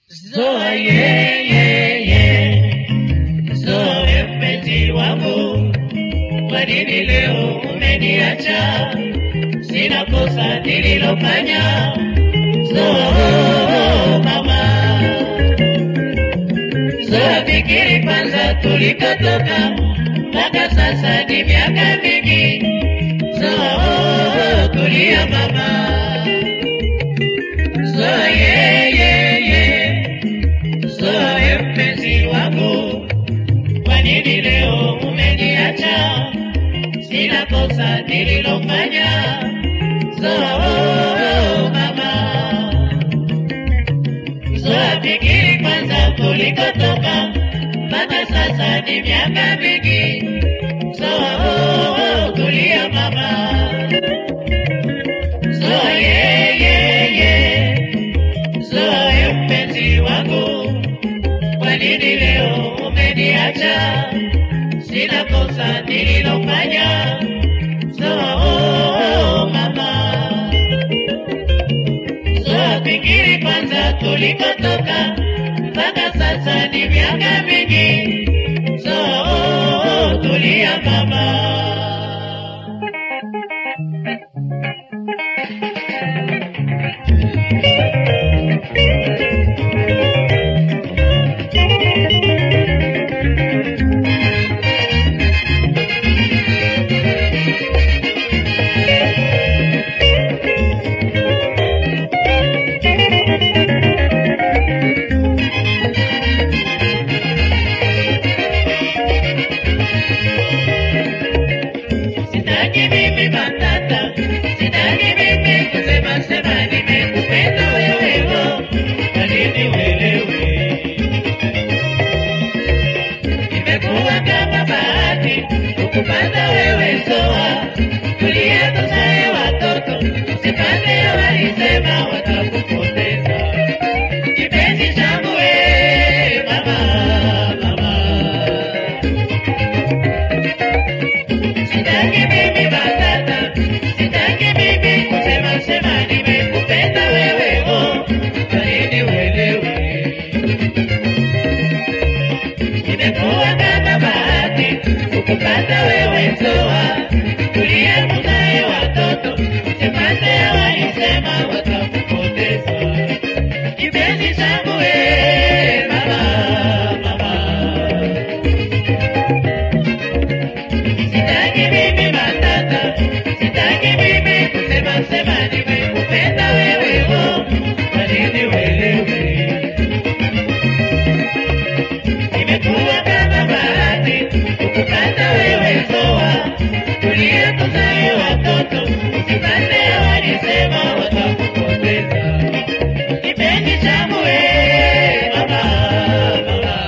Zoa ye ye ye, Zoe mpenzi wangu, kwa nini leo umeniacha? Sina kosa nililofanya. Zoa mama, Zoa fikiri kwanza tulikotoka, mpaka sasa ni miaka mingi. Zoa tulia mama, Zoa ye ye ye Zoe mpenzi wangu, kwa nini leo umeniacha? Sina kosa nililofanya. Zoe mama, Zoe fikiri kwanza tulikotoka, mpaka sasa ni miaka mingi. Zoe tulia mama, Zoe ye ye ye, Zoe mpenzi wangu kwa nini leo umeniacha? Sina kosa nililofanya. Zoa oh, mama, Zoa fikiri kwanza tulikotoka, mpaka sasa ni miaka mingi. Zoa oh, tulia mama. Sitaki mimi matata, sitaki mimi kusema sema nimekupenda wewe oh, kwa nini uelewe? Imekuwa kama bahati kukupata wewe Zoa, tulia tuzae watoto, usipande walisema watakupoteza. Kipenzi changu we mama, mama Sitaki mimi batata, sitaki mimi kusema sema nimekupenda wewe oh, kwa nini uelewe? Imekuwa kama bahati kukupata wewe Zoa, tulie muzae watoto, sipate walisema watakupoteza. Kipenzi changu we mama, mama Sitaki mimi matata, sitaki mimi kusema sema nimekupenda wewe oh, kwa nini uelewe? Imekuwa kama bahati kukupata wewe Zoa, tulie tuzae watoto, usipande walisema watakupoteza. Kipenzi changu we mama, mama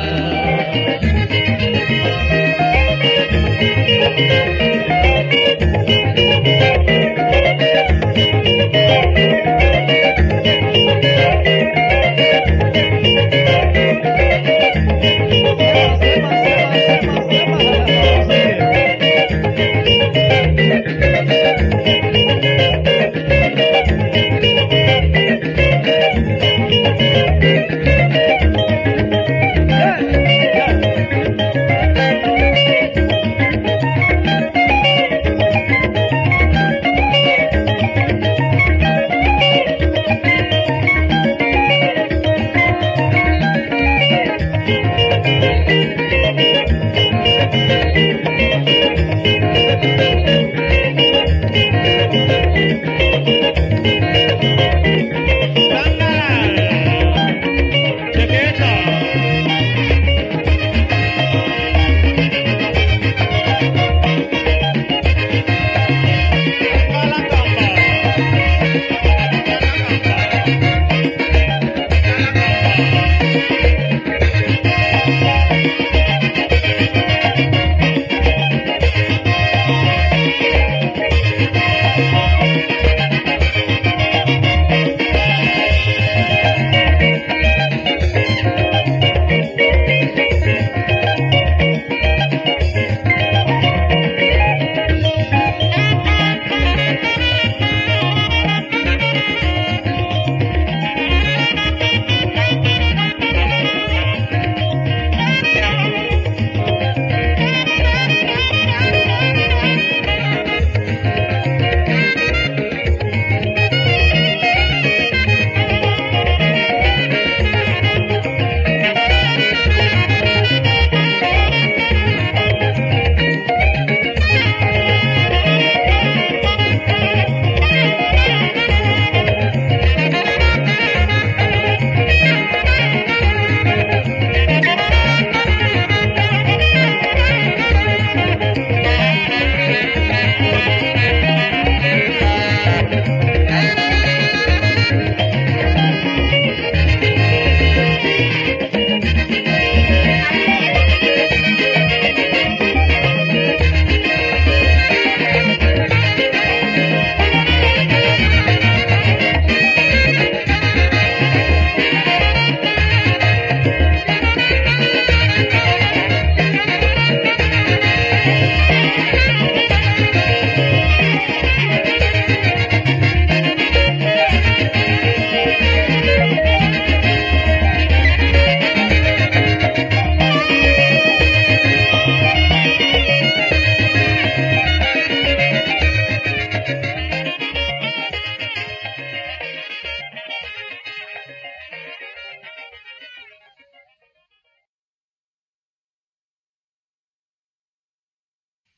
Thank